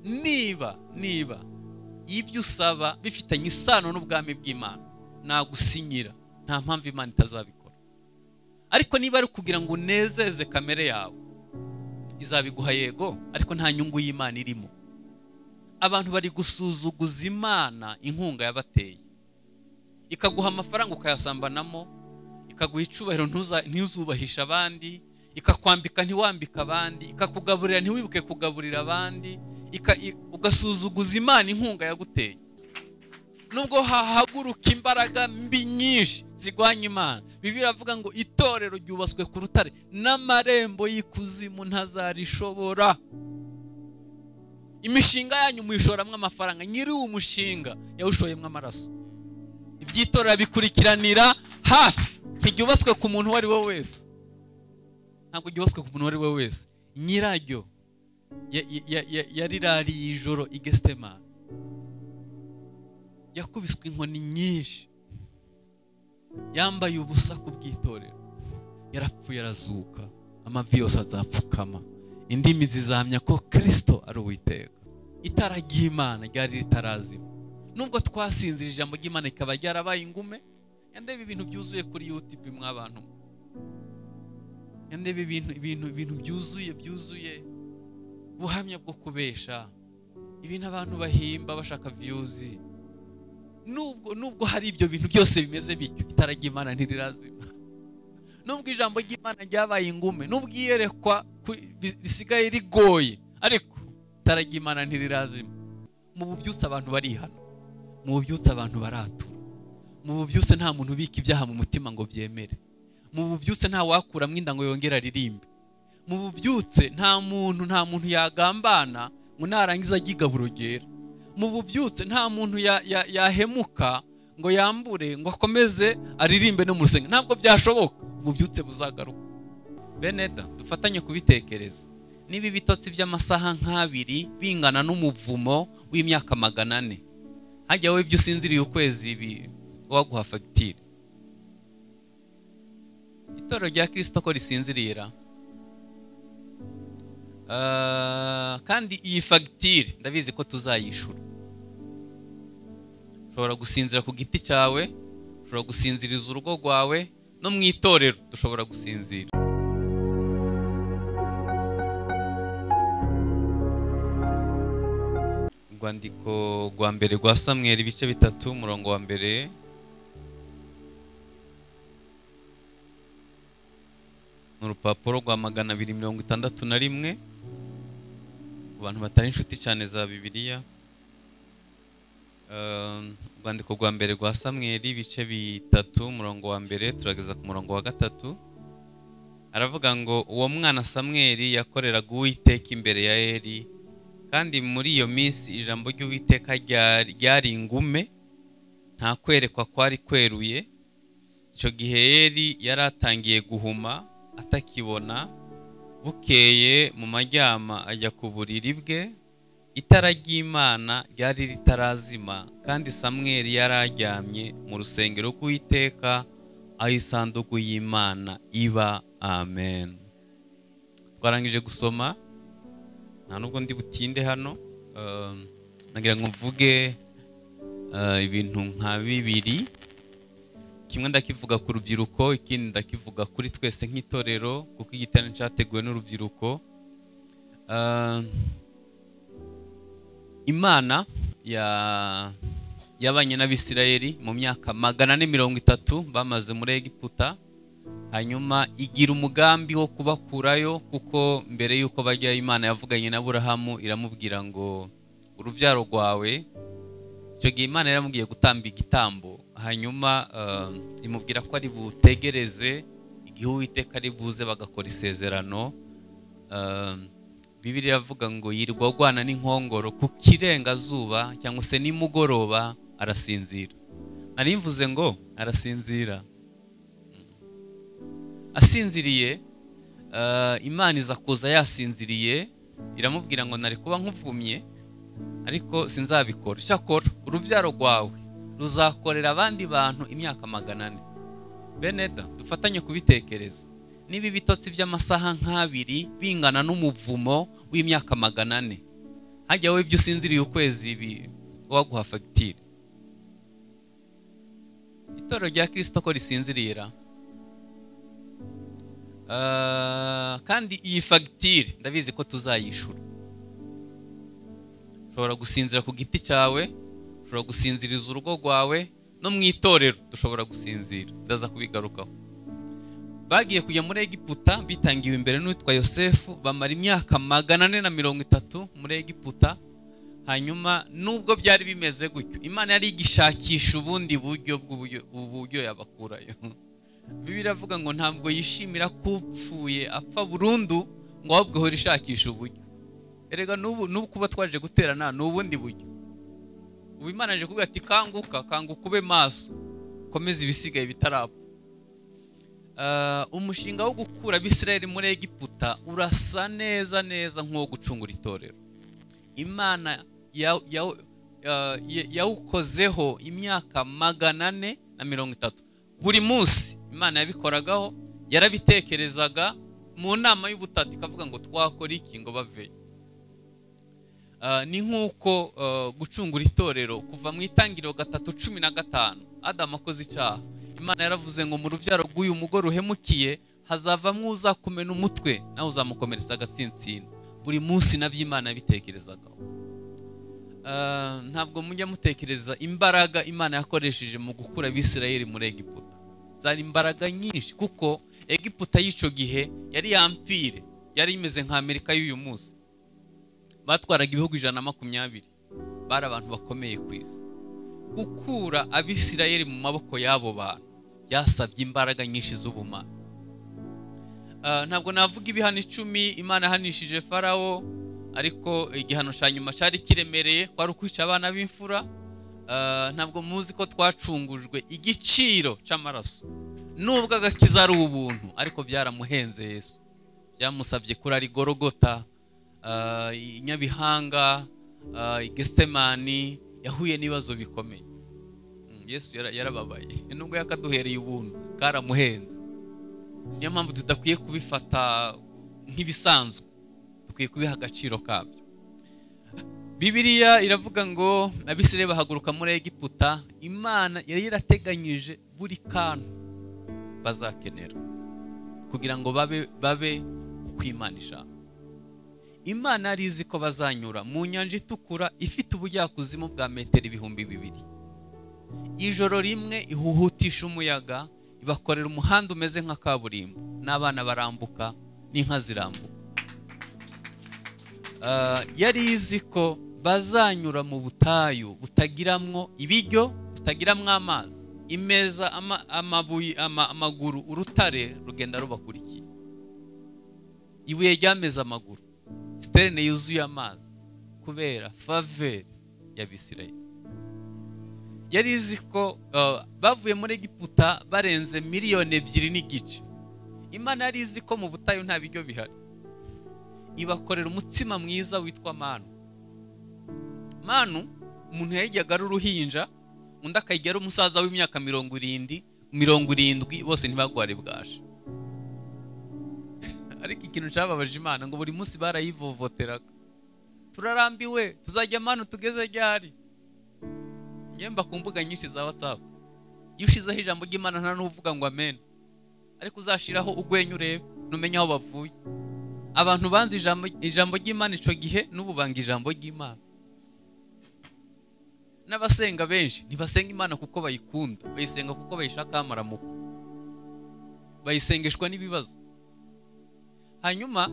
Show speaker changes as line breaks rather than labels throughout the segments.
niba niba ibyo usaba bifitanye isano n'ubwami bw'imana nagusinyira nta mpamvu imana itazabikora ariko niba ari kugira ngo unezeze kamere yawe izabiguha yego ariko nta nyungu y'imana irimo abantu bari gusuzuguza imana inkunga yabateye ikaguha amafaranga ukayasambanamo ikaguha icubahiro ntuzubahishe abandi ikakwambika ntiwambike abandi ikakugaburira ntiwibuke kugaburira abandi ugasuzuguza imana inkunga yaguteye nubwo hahaguruka imbaraga mbi nyinshi zirwanya imana bibiri avuga ngo itorero ryubatswe ku rutare n'amarembo y'ikuzimu ntazarishobora imishinga yanyu muyishoramo amafaranga nyiri uwo mushinga yawushoyemo amaraso iby'itorero bikurikiranira hafi ntiryubatswe ku muntu uwo ari we wese ntabwo ryubatswe ku muntu uwo ari we wese nyiraryo yarirariye ijoro igestemani yakubiswe inkoni nyinshi yambaye ubusa ku bw'itorero yarapfuye arazuka amavi yose azapfukama indimi zizamya ko kirisito ari uwiteka itara ry'imana ryari ritarazima nubwo twasinzira ijambo ry'imana rikaba ryarabaye ingume yandebe ibintu byuzuye kuri yutibi mw'abantu yandebe ibintu byuzuye byuzuye ubuhamya bwo kubesha ibintu abantu bahimba bashaka viyuzi nubwo nubwo hari ibyo bintu byose bimeze bityo itara ry'imana ntirirazima nubwo ijambo ry'imana ryabaye ingume nubwo iyerekwa risigaye rigoye ariko itara ry'imana ntirirazima mu bubyutse abantu barihana mu bubyutse abantu baratura mu bubyutse nta muntu ubika ibyaha mu mutima ngo byemere mu bubyutse nta wakuramo inda ngo yongere aririmbe mu bubyutse nta muntu nta muntu yagambana ngo narangiza agigabu urugero mu bubyutse nta muntu yahemuka ngo yambure ngo akomeze aririmbe no mu rusenge ntabwo byashoboka ububyutse buzagaruka beneda dufatanye kubitekereza niba ibitotsi by'amasaha nk'abiri bingana n'umuvumo w'imyaka magana ane hajya wowe ibyo usinziriye ukwezi ibi waguha fagitire itorero rya kirisito ko risinzirira kandi iyi fagitire ndabizi ko tuzayishura ushobora gusinzira ku giti cyawe ushobora gusinziriza urugo rwawe no mu itorero dushobora gusinzira urwandiko rwa mbere rwa samweri ibice bitatu umurongo wa mbere ni urupapuro rwa magana abiri mirongo itandatu na rimwe abantu batari inshuti cyane za bibiliya urwandiko rwa mbere rwa samweri ibice bitatu umurongo wa mbere turageza ku murongo wa gatatu aravuga ngo uwo mwana samweri yakoreraga uwiteka imbere ya eri kandi muri iyo minsi ijambo ry'uwiteka ryari ingume nta kwerekwa kwari kweruye icyo gihe eri yari atangiye guhuma atakibona bukeye mu majyama ajya ku buriri bwe itara ry'imana ryari ritarazima kandi samweri yari aryamye mu rusengero rw'iteka aho isanduku y'imana iba amen twarangije gusoma nta nubwo ndi butinde hano nagira ngo mvuge ibintu nka bibiri kimwe ndakivuga ku rubyiruko ikindi ndakivuga kuri twese nk'itorero kuko igiterane cyateguwe n'urubyiruko imana yabanye n'abisirayeli mu myaka magana ane mirongo itatu bamaze muri egiputa hanyuma igira umugambi wo kubakurayo kuko mbere y'uko bajya imana yavuganye na burahamu iramubwira ngo urubyaro rwawe icyo gihe imana yaramubwiye gutamba igitambo hanyuma imubwira ko ari butegereze igihe uwiteka ari buze bagakora isezerano bibiri iravuga ngo yirirwa agwana n'inkongoro ku kirengazuba cyangwa se nimugoroba arasinzira nari mvuze ngo arasinzira asinziriye imana iza kuza yasinziriye iramubwira ngo nari kuba nkuvumye ariko sinzabikora icyakora urubyaro rwawe ruzakorera abandi bantu imyaka magana ane beneda dufatanye kubitekereza niba ibitotsi by'amasaha nk'abiri bingana n'umuvumo w'imyaka magana ane hajya wowe ibyo usinziriye ukwezi ibi waguha fagitire itorero rya kirisito ko risinzirira Ah, kandi iyi fagitire ndabizi ko tuzayishura ushobora gusinzira ku giti cyawe ushobora gusinziriza urugo rwawe no mu itorero dushobora gusinzira ndaza kubigarukaho bagiye kujya muri egiputa bitangiwe imbere n'uwitwa yosefu bamara imyaka magana ane na mirongo itatu muri egiputa hanyuma nubwo byari bimeze gutyo imana yari igishakisha ubundi buryo bw'uburyo- uburyo yabakurayo bibi iravuga ngo ntabwo yishimira kupfuye apfa burundu ngo ahubwo ihora ishakisha uburyo erega n'ubu n'ubu kuba twaje guterana ni ubundi buryo ubu imana yaje kuvuga ati kanguka kanguka ube maso komeza ibisigaye bitarapfa Ah, umushinga wo gukura abisirayeli muri egiputa urasa neza neza nk'uwo gucungura itorero imana yaw- yaw- ah, ya- yawukozeho imyaka magana ane na mirongo itatu buri munsi imana yabikoragaho yarabitekerezaga mu nama y'ubutati ikavuga ngo twakora iki ngo baveyo Ah, ni nk'uko ah, gucungura itorero kuva mu itangiriro gatatu cumi na gatanu adamu akoze icyaha imana yaravuze ngo mu rubyaro rw'uyu mugore uhemukiye hazavamo uzakumena umutwe nawe uzamukomeretsa agatsinsino buri munsi nabyo imana yabitekerezagaho Ah, ntabwo mujya mutekereza imbaraga imana yakoresheje mu gukura abisirayeli muri egiputa zari imbaraga nyinshi kuko egiputa y'icyo gihe yari yampire yari imeze nka amerika y'uyu munsi batwaraga ibihugu ijana na makumyabiri bari abantu bakomeye ku isi gukura abisirayeli mu maboko y'abo bantu byasabye imbaraga nyinshi z'ubumara Ah, ntabwo navuga ibihano icumi imana yahanishije farawo ariko igihano cya nyuma cyari kiremereye kwari ukwica abana b'imfura Ah, ntabwo muzi ko twacungujwe igiciro cy'amaraso nubwo agakiza ari ubuntu ariko byaramuhenze yesu byamusabye kuri ari gorogota ah, i nyabihanga ah, i gesitemani yahuye n'ibibazo bikomeye Mm, yesu yara- yarababaye nubwo yakaduhereye ubuntu karamuhenze niyo mpamvu tudakwiye kubifata nk'ibisanzwe dukwiye kubiha agaciro kabyo bibiriya iravuga ngo abisirayeli bahaguruka muri egiputa imana yari yarateganyije buri kantu bazakenera kugira ngo babe babe uko imana ishaka imana yari izi ko bazanyura mu nyanja itukura ifite ubujyakuzimu bwa metero ibihumbi bibiri ijoro rimwe ihuhutisha umuyaga ibakorera umuhanda umeze nka kaburimbo n'abana barambuka n'inka zirambuka Ah, yari izi ko bazanyura mu butayu butagiramwo ibiryo butagiramwo amazi imeza ama- amabuye ama- amaguru urutare rugenda rubakurikiye ibuye ryameze amaguru siterine yuzuye amazi kubera faveri y'abisirayeli yari izi ko uh, bavuye muri egiputa barenze miliyoni ebyiri n'igice imana yari izi ko mu butayu nta biryo bihari ibakorera umutsima mwiza witwa manu manu umuntu yayiryaga ari uruhinja undi akayirya ari umusaza w'imyaka mirongo irindwi mirongo irindwi bose ntibagware bwaje ariko ikintu cyababaje imana ngo buri munsi barayivovoteraga turarambiwe tuzajya manu tugeze ryari ngemba ku mbuga nyinshi za whatsapp iyo ushizeho ijambo ry'imana nta n'uvuga ngo amen ariko uzashiraho ugwenya urebe numenye aho bavuye abantu banze ijambo, ijambo ry'imana ico gihe n'ubu banga ijambo ry'imana n'abasenga benshi ntibasenga imana kuko bayikunda bayisenga kuko bayishaka amaramuko bayisengeshwa n'ibibazo hanyuma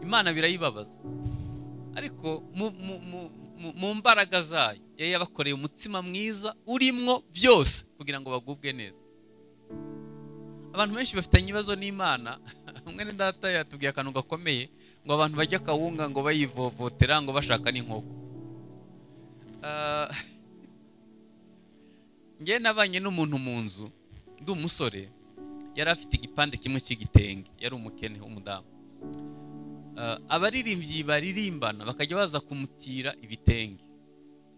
imana birayibabaza ariko mu- mu- mu- mu- mu mbaraga zayo yari yabakoreye umutsima mwiza urimwo byose kugira ngo bagubwe neza abantu benshi bafitanye ibibazo n'imana mwene data yatubwiye akantu gakomeye ngo abantu bajye akawunga ngo bayivovotera ngo bashaka n'inkoko Ah, njye nabanye n'umuntu mu nzu ndi umusore yari afite igipande kimwe cy'igitenge yari umukene w'umudamu Ah, abaririmbyi baririmbana bakajya baza kumutira ibitenge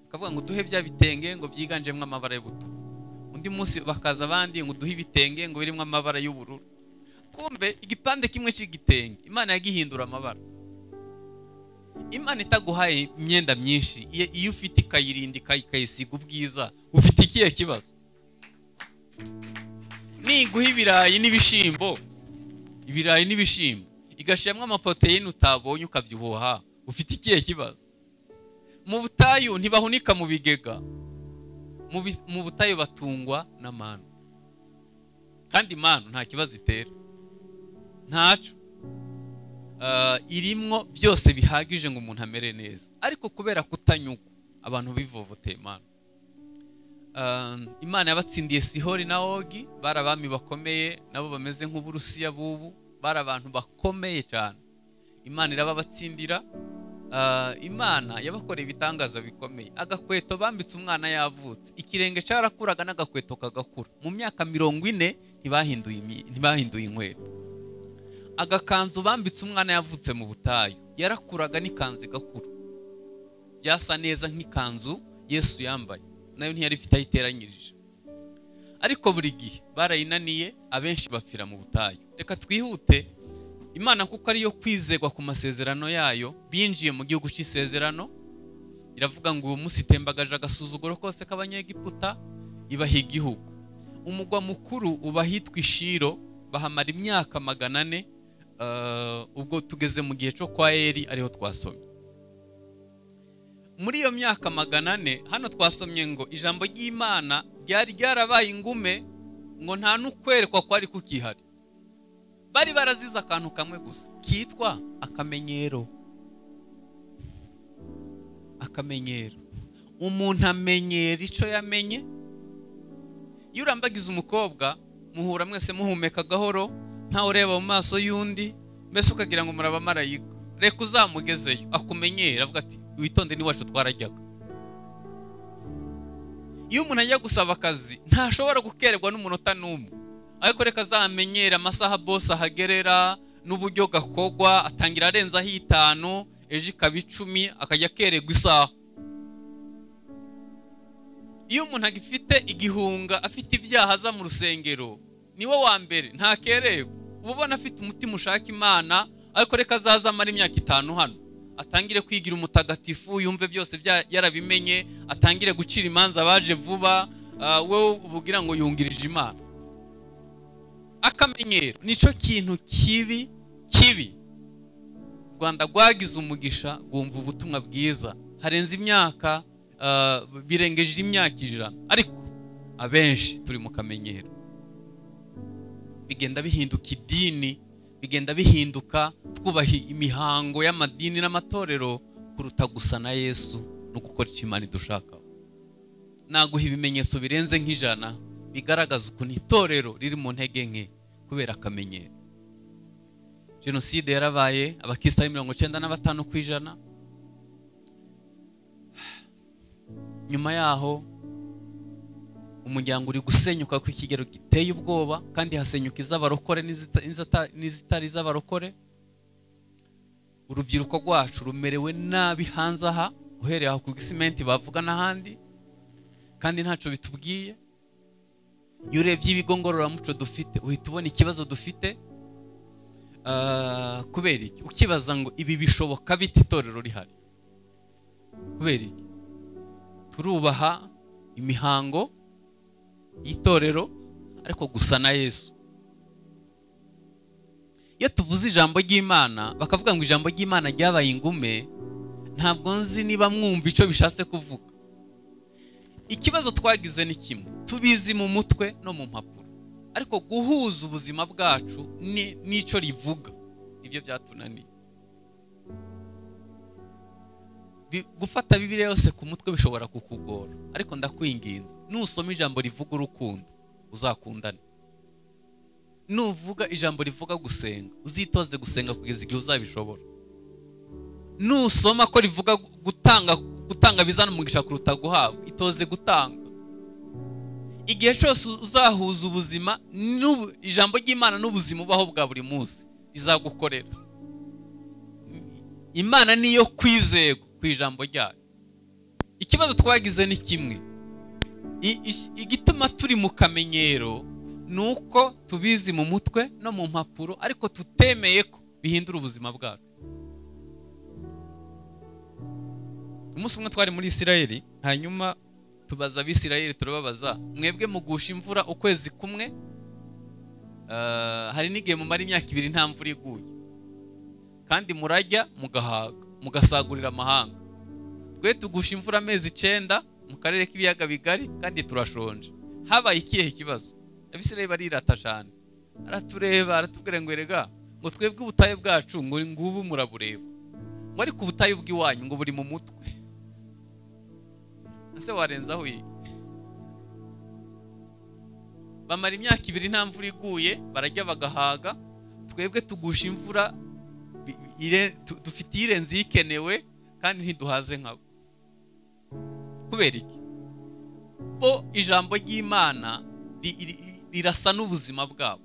bakavuga ngo duhe bya bitenge ngo byiganjemo amabara y'ubutuku undi munsi bakaza abandi ngo duhe ibitenge ngo birimo amabara y'ubururu kumbe igipande kimwe cy'igitenge imana yagihindura amabara imana itaguhaye imyenda myinshi iyo iyo ufite ikayirinda ikayi- ikayisiga ubwiza ufite ikihe kibazo niguha ibirayi n'ibishimbo ibirayi n'ibishimbo igashyiramo amaproteine utabonye ukabyihuha ufite ikihe kibazo mu butayu ntibahunika mu bigega mu bi- mu butayu batungwa na manu kandi manu nta kibazo itera ntacu Ah, irimwo byose bihagije ngo umuntu amere neza ariko kubera kutanyugwa abantu bivovoteye imana Ah, imana yabatsindiye sihori na ogi bari abami bakomeye nabo bameze nk'uburusiya bubu bari abantu bakomeye cyane imana irababatsindira Ah, imana yabakoreye ibitangaza bikomeye agakweto bambitse umwana yavutse ikirenge cyarakuraga n'agakweto kagakura mu myaka mirongo ine ntibahinduye imyi- ntibahinduye inkweto agakanzu bambitse umwana yavutse mu butayu yarakuraga n'ikanzu igakura byasa neza nk'ikanzu yesu yambaye nayo ntiyari ifite aho iteranyirije ariko buri gihe barayinaniye abenshi bapfira mu butayu reka twihute imana kuko ariyo kwizegwa ku masezerano yayo binjiye mu gihugu cy'isezerano iravuga ngo uwo munsi itembagaje agasuzuguro kose k'abanyegiputa ibaha igihugu umugwa mukuru uba ahitwa ishiro bahamara imyaka magana ane eh, ubwo tugeze mu gihe cyo kwa eri ariho twasomye muri iyo myaka magana ane hano twasomye ngo ijambo ry'imana ryari ryarabaye ingume ngo nta n'ukwerekwa kwari kukihari bari barazize akantu kamwe gusa kitwa akamenyero akamenyero umuntu amenyera icyo yamenye iyo urambagiza umukobwa muhura mwese muhumeka gahoro ntawe ureba mu maso y'undi mbese ukagira ngo murabamarayika reka uzamugezeyo akumenyere avuga ati witonde n'iwacu twarajyaga iyo umuntu ajya gusaba akazi ntashobora gukererwa n'umunota n'umwe ariko reka azamenyere amasaha bose ahagerera n'uburyo gakogwa atangira arenzaho itanu ejo ikaba icumi akajya akererwa isaha iyo umuntu agifite igihunga afite ibyaha aza mu rusengero ni we wa mbere ntakererwa uba ubona afite umutima ushaka imana ariko reka azaze amara imyaka itanu hano atangire kwigira umutagatifu yumve byose bya- yarabimenye atangire gucira imanza abaje vuba ah, wowe ubugira ngo yungirije imana akamenyero nicyo kintu kibi kibi u rwanda rwagize umugisha rwumva ubutumwa bwiza harenze imyaka ah, birengeje imyaka ijana ariko abenshi turi mu kamenyero bigenda bihinduka idini bigenda bihinduka twubaha imihango y'amadini n'amatorero kuruta gusa na yesu no gukora icyo imana idushakaho naguha ibimenyetso birenze nk'ijana bigaragaza ukuntu itorero riri mu ntege nke kubera akamenyero jenoside yarabaye abakirisitu ari mirongo icyenda na batanu ku ijana nyuma yaho umuryango uri gusenyuka ku kigero giteye ubwoba kandi hasenyuka iz'abarokore n'izita- n'izata- n'izitari iz'abarokore urubyiruko rwacu rumerewe nabi hanze aha uhereye aho ku gisimenti bavuga n'ahandi kandi ntacyo bitubwiye iyo urebye ibigo ngororamuco dufite uhita ubona ikibazo dufite Ah, kubera iki ukibaza ngo ibi bishoboka bita itorero rihari kubera iki turubaha imihango y'itorero ariko gusa na yesu iyo tuvuze ijambo ry'imana bakavuga ngo ijambo ry'imana ryabaye ingume ntabwo nzi niba mwumva icyo bishatse kuvuga ikibazo twagize ni kimwe tubizi mu mutwe no mu mpapuro ariko guhuza ubuzima bwacu ni- n'icyo rivuga nibyo byatunaniye Bi- gufata bibiriya yose ku mutwe bishobora kukugora ariko ndakwinginze nusoma ijambo rivuga urukundo uzakundane nuvuga ijambo rivuga gusenga uzitoze gusenga kugeza igihe uzabishobora nusoma ko rivuga gu- gutanga gutanga bizana umugisha kuruta guhabwa itoze gutanga igihe cyose uzahuza ubuzima n'ubu- ijambo ry'imana n'ubuzima ubaho bwa buri munsi rizagukorera imana niyo kwizego ku ijambo ryayo ikibazo twagize ni kimwe I- is- igituma turi mu kamenyero ni uko tubizi mu mutwe no mu mpapuro ariko tutemeye ko bihindura ubuzima bwacu umunsi umwe twari muri isirayeli hanyuma tubaza abisirayeli turababaza mwebwe mugusha imvura ukwezi kumwe Ah, hari n'igihe mumara imyaka ibiri nta mvura iguye kandi murajya mugahaga mugasagurira amahanga twe tugusha imvura amezi icyenda mu karere k'ibiyaga bigari kandi turashonje habaye ikihe kibazo abisirayeli barirata cyane aratureba aratubwira ngo erega ngo twebwe ubutayu bwacu ngo ngubu murabureba ngo ariko ubutayu bw'iwanyu ngo buri mu mutwe ese warenzaho iyi bamara imyaka ibiri nta mvura iguye barajya bagahaga twebwe tugusha imvura bi- ire- tu- dufite iyirenze iyikenewe kandi ntiduhaze nkabo kubera iki bo ijambo ry'imana ri- ri- rirasa n'ubuzima bwabo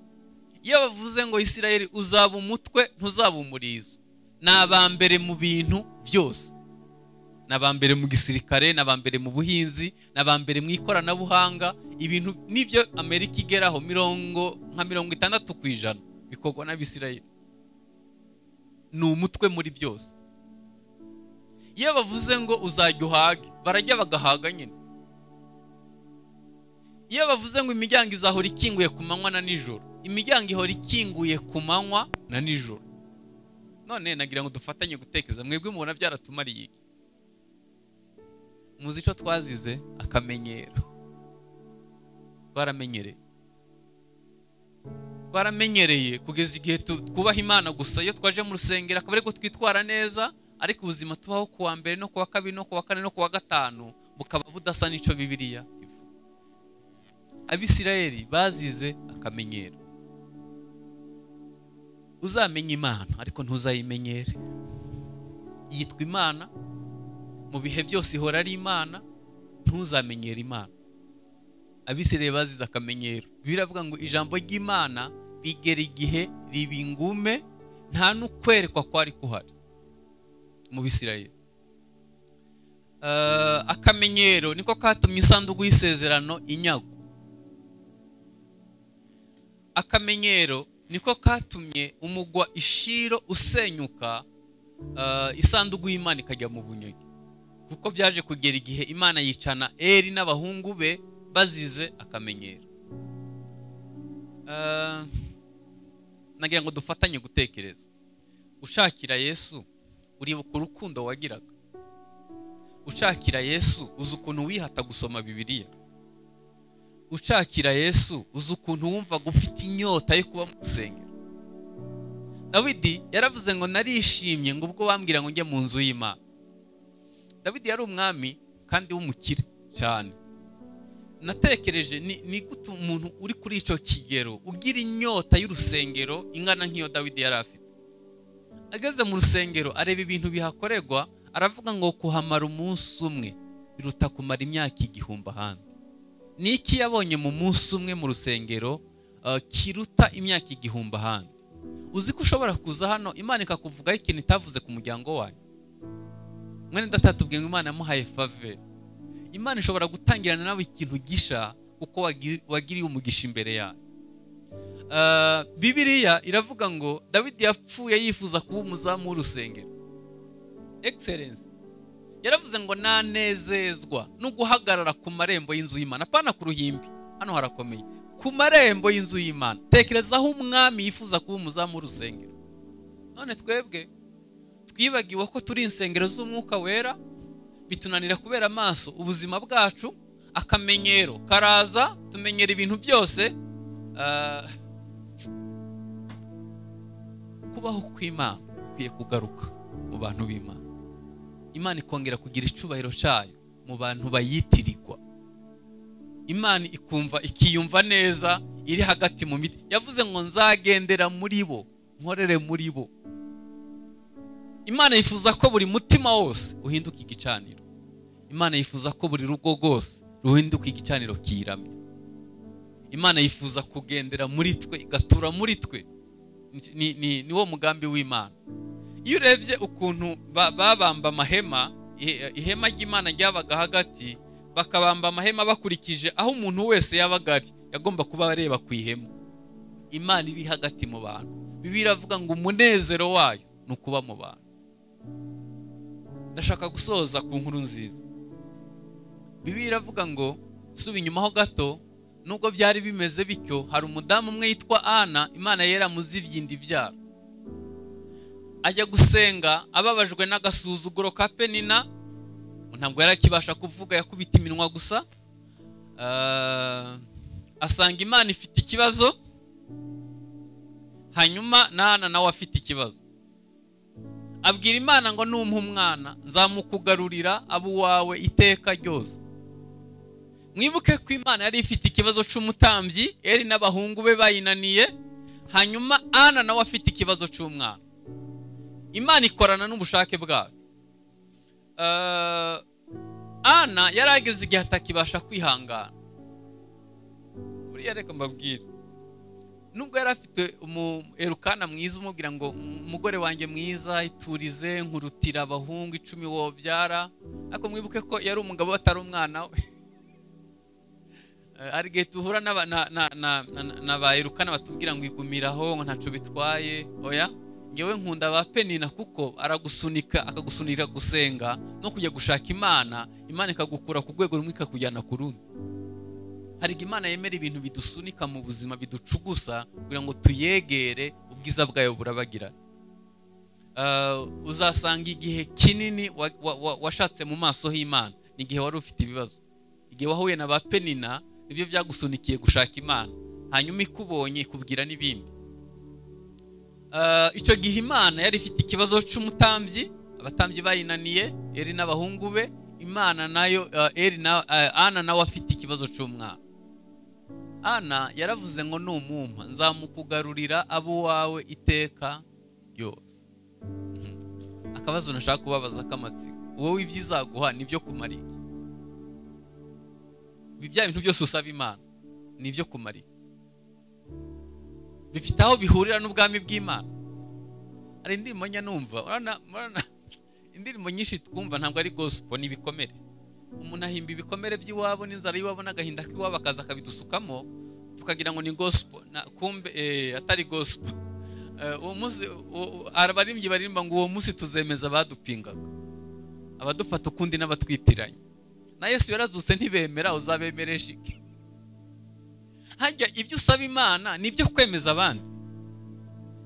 iyo bavuze ngo isirayeli uzaba umutwe ntuzaba umurizo ni abambere mu bintu byose ni abambere mu gisirikare ni abambere mu buhinzi ni abambere mu ikoranabuhanga ibintu n'ibyo amerika igeraho mirongo nka mirongo itandatu ku ijana bikorwa n'abisirayeli ni umutwe muri byose iyo bavuze ngo uzajya uhage barajya bagahaga nyine iyo bavuze ngo imiryango izahora ikinguye ku manywa na nijoro imiryango ihora ikinguye ku manywa na nijoro none nagira ngo dufatanye gutekereza mwebwe mubona byaratumariye iki muzi icyo twazize akamenyero twaramenyereye twaramenyereye kugeza igihe tu- twubaha imana gusa iyo twaje mu rusengero akaba ariko twitwara neza ariko ubuzima tubaho ku wa mbere no ku wa kabiri no ku wa kane no ku wa gatanu bukaba budasa n'icyo bibiliya ivuga abisirayeli bazize akamenyero uzamenye imana ariko ntuzayimenyere yitwa imana mu bihe byose ihora ari imana ntuzamenyere imana abisirayeli bazize akamenyero biravuga ngo ijambo ry'imana bigera igihe riba ingume nta n'ukwerekwa kwari kuhari mu bisirayeli Eh, akamenyero niko katumye isanduku y'isezerano inyago akamenyero niko katumye umugwa ishiro usenyuka eh, isanduku y'imana ikajya mu bunyage kuko byaje kugera igihe imana yicana eri n'abahungu be bazize akamenyero Eh, nagira ngo dufatanye gutekereza ushakira yesu uribuka urukundo wagiraga ushakira yesu uzi ukuntu wihata gusoma bibiliya ushakira yesu uzi ukuntu wumvaga ufite inyota yo kuba mu rusengero dawidi yaravuze ngo narishimye ngo ubwo bambwira ngo njye mu nzu y'imana Dawidi yari umwami kandi w'umukire cyane natekereje ni ni gute umuntu uri kuri icyo kigero ugira inyota y'urusengero ingana nk'iyo Dawidi yari afite ageze mu rusengero areba ibintu bihakorerwa aravuga ngo kuhamara umunsi umwe biruta kumara imyaka igihumbi ahandi ni iki yabonye mu munsi umwe mu rusengero eh, kiruta imyaka igihumbi ahandi uzi ko ushobora kuza hano imana ikakuvugaho ikintu itavuze ku muryango wanyu mwene data tubwiye ngo imana yamuhaye fave imana ishobora gutangirana nawe ikintu gisha kuko wagi- wagiriye umugisha imbere yayo Eh, bibiliya iravuga ngo dawidi yapfuye yifuza kuba umuzamu w'urusengero excellence yaravuze ngo nanezezwa no guhagarara ku marembo y'inzu y'imana apana ku ruhimbi hano harakomeye ku marembo y'inzu y'imana tekereza aho umwami yifuza kuba umuzamu w'urusengero none twebwe twibagiwe ko turi insengero z'umwuka wera bitunanira kubera amaso ubuzima bwacu akamenyero karaza tumenyera ibintu byose ah, kubaho kw'imana gukwiye kugaruka mu bantu b'imana imana ikongera kugira icyubahiro cyayo mu bantu bayitirirwa imana ikumva ikiyumva neza iri hagati mu miti yavuze ngo nzagendera muri bo nkorere muri bo imana yifuza ko buri mutima wose uhinduka igicaniro imana yifuza ko buri rugo rwose ruhinduka igicaniro kiramye imana yifuza kugendera muri twe igatura muri twe Ni- ni, ni, ni wo mugambi w'imana iyo urebye ukuntu ba- babamba amahema ihe- ihema ry'imana ryabaga hagati bakabamba amahema bakurikije aho umuntu wese yabaga ari yagomba kuba areba ku ihema imana iri hagati mu bantu bibiliya iravuga ngo umunezero wayo ni ukuba mu bantu ndashaka gusoza ku nkuru nziza bibi iravuga ngo suba inyuma ho gato nubwo byari bimeze bityo hari umudamu umwe yitwa ana imana yera muzibye ibyara ajya gusenga ababajwe n'agasuzuguro ka penina ntabwo yari akibasha kuvuga yakubita iminwa gusa asanga imana ifite ikibazo hanyuma n'ana nawe afite ikibazo abwira imana ngo numpe umwana nzamukugarurira abo uwawe iteka ryose mwibuke ko imana yari ifite ikibazo cy'umutambyi eri n'abahungu be bayinaniye hanyuma ana nawe afite ikibazo cy'umwana imana ikorana n'ubushake bwayo ana yari ageze igihe atakibasha kwihangana buriya reka mbabwire nubwo yari afite erukana mwiza umubwira ngo umugore wanjye mwiza iturize nkurutira abahungu icumi wobyara ariko mwibuke ko yari umugabo atari umwana we hari igihe duhura na ba erukana batubwira ngo igumiraho ngo ntacyo bitwaye oya ngewe nkunda ba penina kuko aragusunika akagusunika gusenga no kujya gushaka imana imana ikagukura ku rwego rumwe ikakujyana ku rundi hari imana yemera ibintu bidusunika mu buzima biducugusa kugira ngo tuyegere ubwiza bwayo burabagira uzasanga igihe kinini washatse mu maso h'imana ni igihe wari ufite ibibazo igihe wahuye na ba penina nibyo byagusunikiye gushaka imana hanyuma ikubonye ikubwira n'ibindi icyo gihe imana yari ifite ikibazo cy'umutambyi abatambyi bayinaniye eri n'abahungu be imana nayo eri ana nawe afite ikibazo cy'umwana ana yaravuze ngo ni umwuma nzamukugarurira abo wawe iteka ryose akabazo nashaka kubabaza k'amatsiko wowe ibyo izaguha nibyo kumara iki ibi bya bintu byose usaba imana nibyo kumara iki bifite aho bihurira n'ubwami bw'imana hari indirimbo njya numva indirimbo nyinshi twumva ntabwo ari gosipo ni ibikomere umuntu ahimba ibikomere by'iwabo n'inzara y'iwabo n'agahinda k'iwabo akaza akabidusukamo tukagira ngo ni gosipo kumbe atari gosipo abaririmbyi baririmba ngo uwo munsi tuzemeza abadupingaga abadufata ukundi n'abatwitiranye na yesu yarazutse ntibemera uzabemere shike hajya ibyo usaba imana ni ibyo kwemeza abandi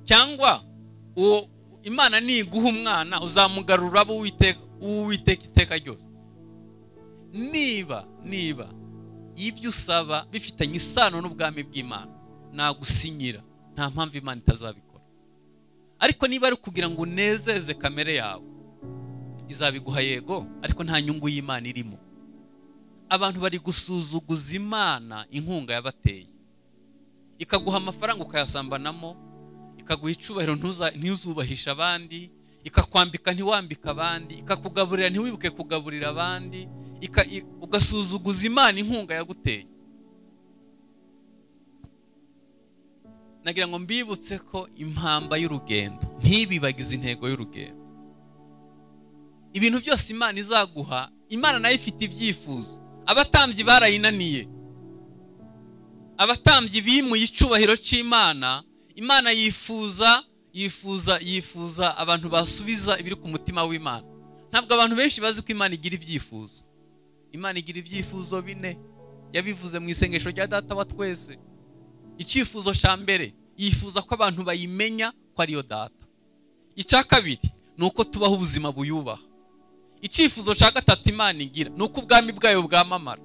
cyangwa uwo imana niguha umwana uzamugarura abo uwiteka iteka ryose niba niba ibyo usaba bifitanye isano n'ubwami bw'imana nagusinyira nta mpamvu imana itazabikora ariko niba ari kugira ngo unezeze kamere yawe izabiguha yego ariko nta nyungu y'imana irimo abantu bari gusuzuguza imana inkunga yabateye ikaguha amafaranga ukayasambanamo ikaguha icyubahiro ntuzubahishe abandi ikakwambika ntiwambike abandi ikakugaburira ntiwibuke kugaburira abandi ugasuzuguza imana inkunga yaguteye nagira ngo mbibutse ko impamba y'urugendo ntibibagize intego y'urugendo ibintu byose imana izaguha imana nayo ifite ibyifuzo abatambyi barayinaniye abatambyi bimuye icyubahiro cy'imana imana yifuza yifuza yifuza abantu basubiza ibiri ku mutima w'imana ntabwo abantu benshi bazi ko imana igira ibyifuzo imana igira ibyifuzo bine yabivuze mu isengesho rya data wa twese icyifuzo cya mbere yifuza ko abantu bayimenya ko ariyo data icya kabiri ni uko tubaho ubuzima buyubaha icyifuzo cya gatatu imana igira ni uko ubwami bwayo bwamamara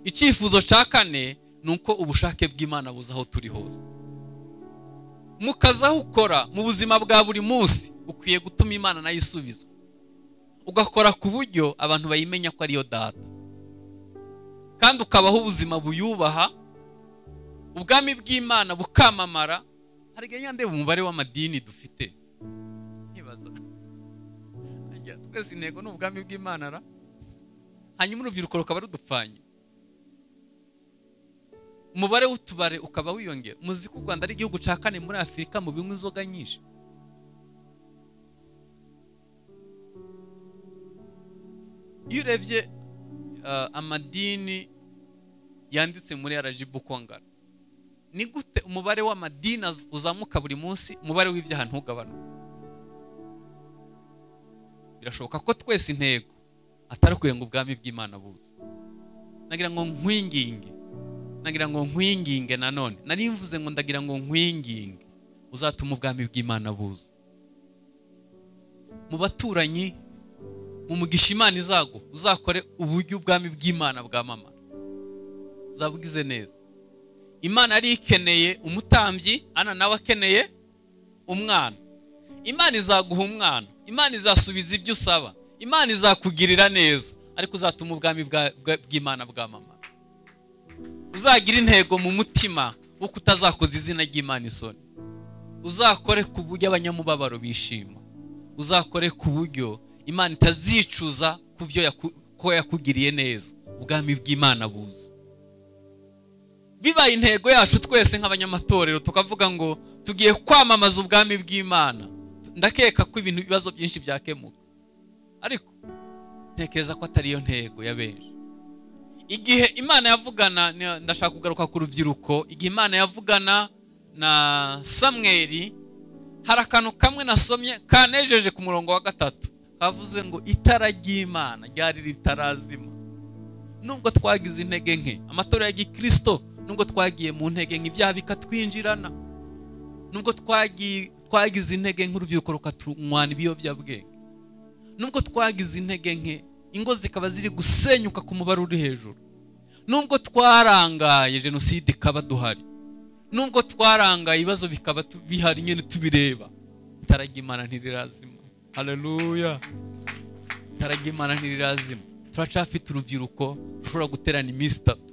icyifuzo cya kane ni uko ubushake bw'imana buza aho turi hose mukazaho ukora mu buzima bwa buri munsi ukwiye gutuma imana nayo isubizwa ugakora ku buryo abantu bayimenya ko ariyo data kandi ukabaho ubuzima buyubaha ubwami bw'imana bukamamara hari igihe ndeba umubare w'amadini dufite ntibaza twese intego ni ubwami bw'imana ra hanyuma urubyiruko rukaba rudupfanye umubare w'utubare ukaba wiyongera muzi ko u rwanda ari igihugu cya kane muri afurika mu binywa inzoga nyinshi iyo urebye amadini yanditse muri arajibu kongana ni gute umubare w'amadini uzamuka buri munsi umubare w'ibyaha ntugabanuke birashoboka ko twese intego atari ukurenga ubwami bw'imana buze nagira ngo nkwinginge nagira ngo nkwinginge nanone nari mvuze ngo ndagira ngo nkwinginge uzatuma ubwami bw'imana buza mu baturanyi mu mugisha imana izago uzakore uburyo ubwami bw'imana bwamamara uzabugize neza imana yari ikeneye umutambyi ana nawe akeneye umwana imana izaguha umwana imana izasubiza ibyo usaba imana izakugirira neza ariko uzatuma ubwami bw'imana bwamamara uzagira intego mu mutima wo kutazakoza izina ry'imana isoni uzakore ku buryo abanyamubabaro bishima uzakore ku buryo imana itazicuza ku byo ko yakugiriye neza ubwami bw'imana buza bibaye intego yacu twese nk'abanyamatorero tukavuga ngo tugiye kwamamaza ubwami bw'imana ndakeka ko ibintu ibibazo byinshi byakemuka ariko ntekereza ko atari yo ntego ya benshi igihe imana yavugana ndashaka kugaruka ku rubyiruko igihe imana yavugana na samweri hari akantu kamwe nasomye kanejeje ku murongo wa gatatu kavuze ngo itara ry'imana ryari ritarazima nubwo twagize intege nke amatora ya gikirisito nubwo twagiye mu ntege nke ibyaha bikatwinjirana nubwo twagize intege nk'urubyiruko rukatunwana ibiyobyabwenge nubwo twagize intege nke ingo zikaba ziri gusenyuka ku mubare uri hejuru nubwo twarangaye jenoside ikaba duhari nubwo twarangaye ibibazo bikaba bihari nyine tubireba itara ry'imana ntirirazima hareruya itara ry'imana ntirirazima turacafite urubyiruko rushobora guterana iminsi itatu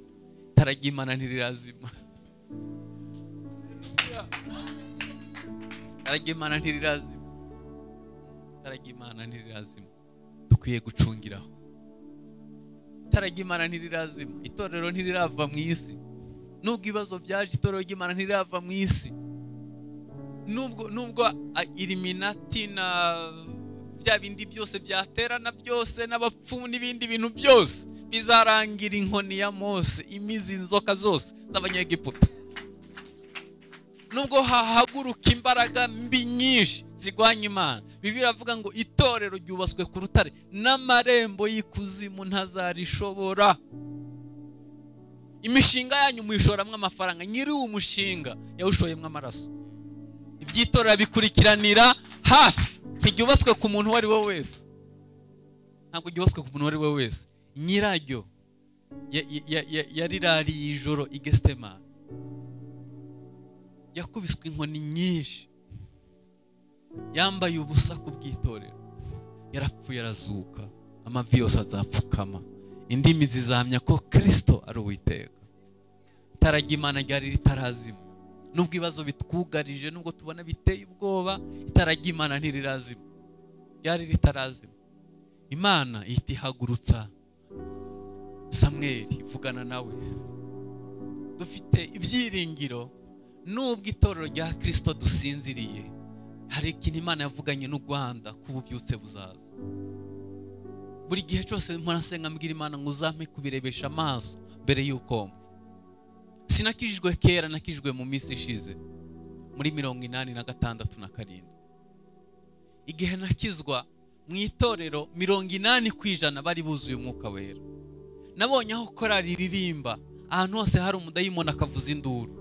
itara ry'imana ntirirazima taragimana ntirirazima taragimana ntirirazima dukwiye gucungiraho taragimana ntirirazima itorero ntirirava mu isi nubwo ibibazo byaje itorero ry'imana ntirirava mu isi nubwo nubwo iriminati na bya bindi byose byaterana byose n'abapfumu n'ibindi bintu byose bizarangira inkoni ya mose imizi inzoka zose z'abanyegiputa nubwo hahaguruka imbaraga mbi nyinshi zirwanya imana bibi biravuga ngo itorero ryubatswe ku rutare n'amarembo y'ikuzimu ntazarishobora imishinga yanyu muyishoramo amafaranga nyiri uwo mushinga yawushoyemo amaraso iby'itorero bikurikiranira hafi ntiryubatswe ku muntu uwo ari we wese ntabwo ryubatswe ku muntu uwo ari we wese nyiraryo yarirariye ijoro igestemani yakubiswe inkoni nyinshi yambaye ubusa ku bw'itorero yarapfuye arazuka amavi yose azapfukama indimi zizahamya ko kirisito ari uwiteka itaragimana ryari ritarazima nubwo ibibazo bitwugarije nubwo tubona biteye ubwoba itaragimana ntirirazima ryari ritarazima imana ihita ihagurutsa samweri ivugana nawe dufite ibyiringiro nubwo itorero rya kirisito dusinziriye hari ikintu imana yavuganye n'u rwanda ko ububyutse buzaza buri gihe cyose murasenga mbwira imana ngo uzampe kubirebesha amaso mbere y'uko mva sinakijijwe kera nakijijwe mu minsi ishize muri mirongo inani na gatandatu na karindwi igihe nakizwa mu itorero mirongo inani ku ijana bari buzuye umwuka wera nabonye aho korari ririmba ahantu hose hari umudayimoni akavuza induru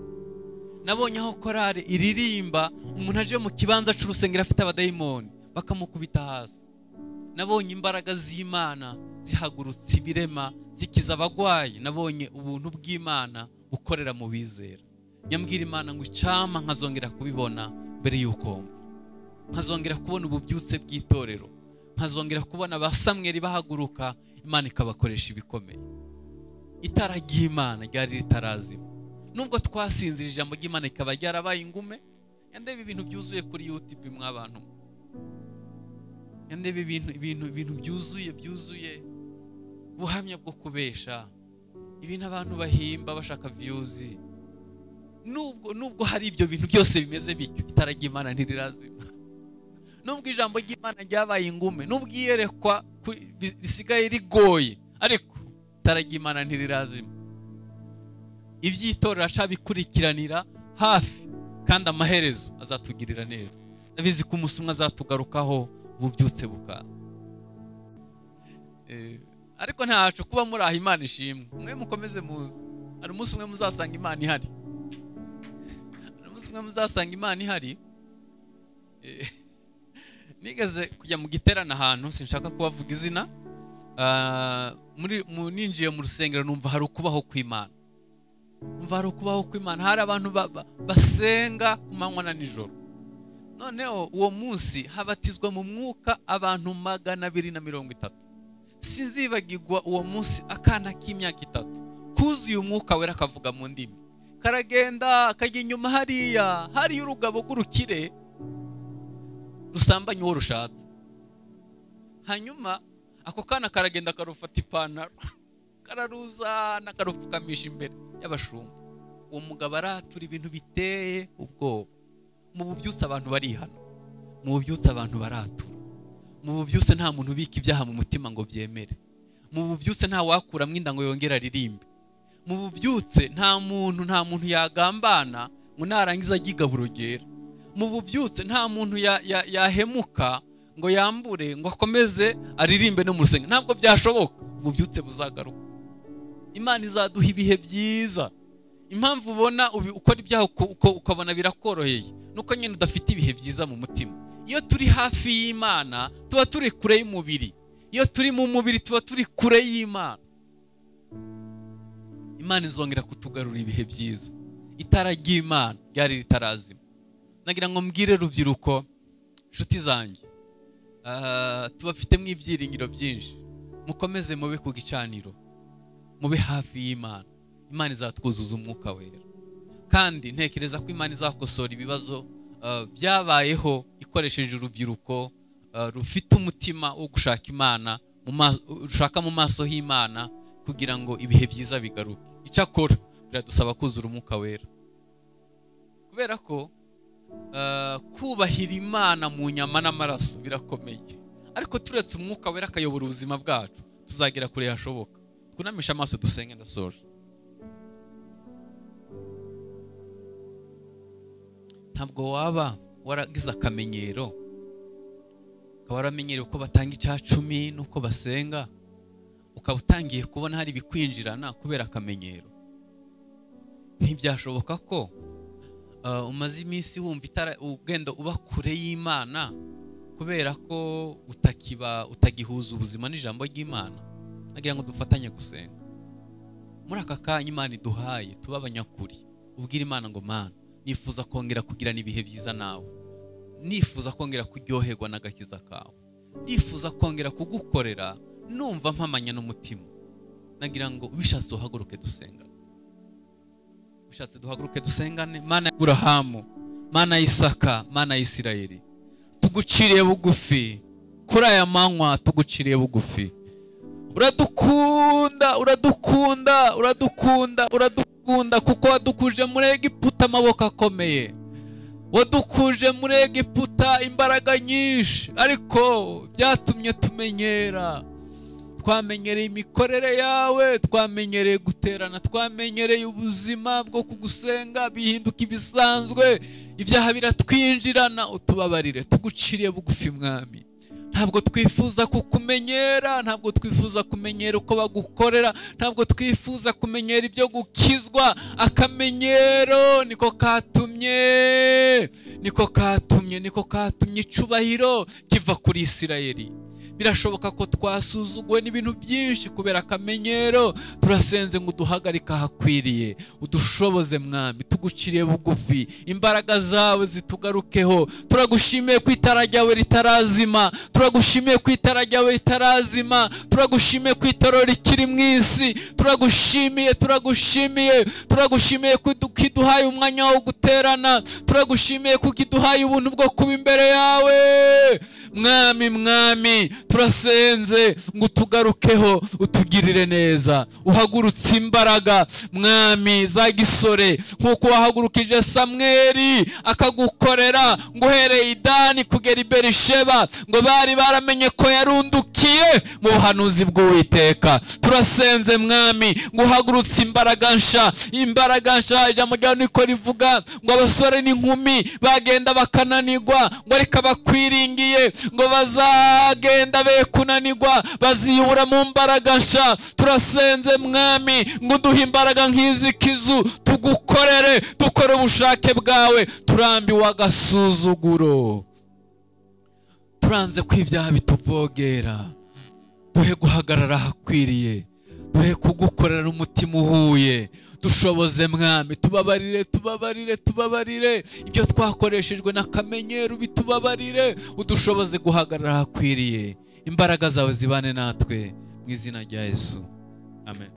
nabonye aho korari iririmba umuntu aje mu kibanza cy'urusengero afite abadayimoni bakamukubita hasi nabonye imbaraga z'imana zihagurutse ibirema zikiza abagwayi nabonye ubuntu bw'imana bukorera mu bizera nyambwira imana ngo icama nkazongera kubibona mbere y'uko mva nkazongera kubona ububyutse bw'itorero nkazongera kubona ba samweri bahaguruka imana ikabakoresha ibikomeye itara ry'imana ryari ritarazima nubwo twasinzira ijambo ry'imana rikaba ryarabaye ingume yandebe ibintu byuzuye kuri yutibi mwabantu yandebe ibintu ibintu ibintu byuzuye byuzuye ubuhamya bwo kubesha ibintu abantu bahimba bashaka viyuzi nubwo nubwo hari ibyo bintu byose bimeze bityo itara ry'imana ntirirazima nubwo ijambo ry'imana ryabaye ingume nubwo iyerekwa risigaye rigoye ariko itara ry'imana ntirirazima iby'itorero aca bikurikiranira hafi kandi amaherezo azatugirira neza ndabizi ko umunsi umwe azatugarukaho ububyutse bukaza Eh, ariko ntacu kuba muri aho imana ishimwe mwe mukomeze muze hari umunsi umwe muzasanga imana ihari hari umunsi umwe muzasanga imana ihari Eh, nigeze kujya mu giterane ahantu sinshaka kubavuga izina Ah, muri mu- ninjiye mu rusengero numva hari ukubaho kw'imana umva hari ukubaho kw'imana hari abantu ba- ba- basenga ku manywa na nijoro noneho uwo munsi habatizwa mu mwuka abantu magana abiri na mirongo itatu sinzibagirwa uwo munsi akana k'imyaka itatu kuzuye umwuka wera akavuga mu ndimi karagenda kajya inyuma hariya hariya urugabo rw'urukire rusambanye uwo rushatse hanyuma ako kana karagenda karufata ipantaro kararuzana karupfukamisha imbere y'abashumba uwo mugabo aratura ibintu biteye ubwoba mu bubyutse abantu barihana mu bubyutse abantu baratura mu bubyutse nta muntu ubika ibyaha mu mutima ngo byemere mu bubyutse nta wakuramo inda ngo yongere aririmbe mu bubyutse nta muntu nta muntu yagambana ngo narangiza agigaba urugero mu bubyutse nta muntu ya- ya- yahemuka ngo yambure ngo akomeze aririmbe no mu rusengero ntabwo byashoboka ububyutse buzagaruka imana izaduha ibihe byiza impamvu ubona ubi- ukora ibyaha uko- uko- ukabona birakoroheye nuko nyine udafite ibihe byiza mu mutima iyo turi hafi y'imana tuba turi kure y'umubiri iyo turi mu mubiri tuba turi kure y'imana imana izongera kutugarura ibihe byiza itara ry'imana ryari ritarazima nagira ngo mbwire rubyiruko inshuti zanjye ah, tubafitemo ibyiringiro byinshi mukomeze mube ku gicaniro mube hafi y'imana imana izatwuzuza umwuka wera kandi ntekereza ko imana izakosora ibibazo ah, byabayeho ikoresheje urubyiruko ah, rufite umutima wo gushaka imana mu ma- rushaka mu maso h'imana kugira ngo ibihe byiza bigaruke icyakora biradusaba kuzura umwuka wera kubera ko Uh, kubahira imana mu nyama n'amaraso birakomeye ariko turetse umwuka wera akayobora ubuzima bwacu tuzagera kure hashoboka twunamisha amaso dusenge ndasoje ntabwo waba waragize akamenyero ukaba waramenyereye uko batanga icacumi n'uko basenga ukaba utangiye kubona hari ibikwinjirana kubera akamenyero ntibyashoboka ko Uh, umaze iminsi wumva itara ugenda uba kure y'imana kubera ko utakiba utagihuza ubuzima n'ijambo ry'imana nagira ngo dufatanye gusenga muri aka kanya imana iduhaye tube abanyakuri ubwire imana ngo mana nifuza kongera kugirana ibihe byiza nawe nifuza kongera kuryoherwa n'agakiza kawe nifuza kongera kugukorera numva mpamanya n'umutima nagira ngo ubishatse uhaguruke dusenga bishatse duhaguruke dusengane mana ya burahamu mana ya isaka mana ya isirayeli tuguciriye bugufi kuri aya manywa tuguciriye bugufi uradukunda uradukunda uradukunda uradukunda kuko wadukuje muri egiputa amaboko akomeye wadukuje muri egiputa imbaraga nyinshi ariko byatumye tumenyera twamenyereye imikorere yawe twamenyereye guterana twamenyereye ubuzima bwo kugusenga bihinduka ibisanzwe ibyaha biratwinjirana utubabarire tuguciriye bugufi mwami ntabwo twifuza kukumenyera ntabwo twifuza kumenyera uko bagukorera ntabwo twifuza kumenyera ibyo gukizwa akamenyero niko katumye niko katumye niko katumye icubahiro kiva kuri isirayeli birashoboka ko twasuzuguwe n'ibintu byinshi kubera akamenyero turasenze ngo uduhagarike ahakwiriye udushoboze mwami tuguciriye bugufi imbaraga zawe zitugarukeho turagushimiye ko itara ryawe ritarazima turagushimiye ko itara ryawe ritarazima turagushimiye ko itara rikiri mu isi turagushimiye turagushimiye turagushimiye ko idu- ko iduhaye umwanya wo guterana turagushimiye ko iduhaye ubuntu bwo kuba imbere yawe mwami mwami turasenze ngo utugarukeho utugirire neza uhagurutse imbaraga mwami za gisore nk'uko wahagurukije samweri akagukorera ngo uhereye idani kugera i berisheba ngo bari baramenye ko yarundukiye mu buhanuzi bw'uwiteka turasenze mwami ngo uhagurutse imbaraga nsha imbaraga nsha ijambo ryawe niko rivuga ngo abasore n'inkumi bagenda bakananirwa ngo ariko abakwiringiye ngo bazagenda be kunanirwa baziyubura mu mbaraga nsha turasenze mwami ngo uduhe imbaraga nk'izi kizu tugukorere dukore ubushake bwawe turambiwe agasuzuguro turanze ko ibyaha bituvogera duhe guhagarara ahakwiriye duhe kugukorera umutima uhuye dushoboze mwami tubabarire tubabarire tubabarire ibyo twakoreshejwe n'akamenyero bitubabarire udushoboze guhagarara ahakwiriye imbaraga zawe zibane natwe mu izina rya yesu amen